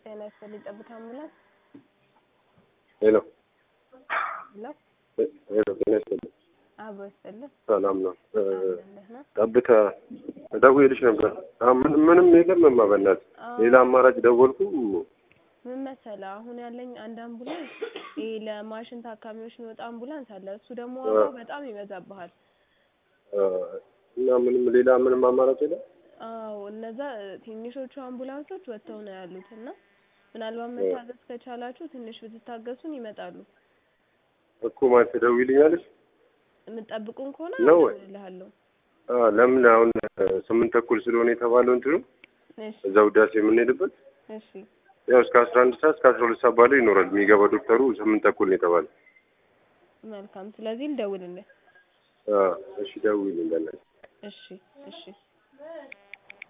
ጤና ይስጥልኝ። ጠብታ አምቡላንስ ሄሎ ሄሎ፣ ሄሎ፣ ጤና ይስጥልኝ። አብሮ ይስጥልን። ሰላም ነው። እ፣ ደህና ጠብታ ደውዬልሽ ነበር። አሁን ምን- ምንም የለም እማ በእናትህ ሌላ አማራጭ ደወልኩ። ምን መሰለህ፣ አሁን ያለኝ አንድ አምቡላንስ ይሄ ለማሽን ታካሚዎች የሚወጣ አምቡላንስ አለ። እሱ ደግሞ ዋጋው በጣም ይበዛብሃል። እ፣ እና ምንም ሌላ ምንም አማራጭ የለም። አዎ እነዛ ትንሾቹ አምቡላንሶች ወጥተው ነው ያሉት እና ምናልባት መታገስ ከቻላችሁ ትንሽ ብትታገሱን ይመጣሉ። እኮ ማለት ትደውይልኛለሽ? የምትጠብቁን ከሆነ ነው ወይ? እልሃለሁ። አ፣ ለምን አሁን እ፣ ስምንት ተኩል ስለሆነ የተባለው እንትኑ እሺ እዛ ውዳሴ የምንሄድበት እሺ ያው እስከ አስራ አንድ ሰዓት እስከ አስራ ሁለት ሰዓት ባለው ይኖራል። የሚገባ ዶክተሩ ስምንት ተኩል ነው የተባለው። መልካም። ስለዚህ ልደውልልህ። አ፣ እሺ ደውይልኝ በእናትሽ። እሺ እሺ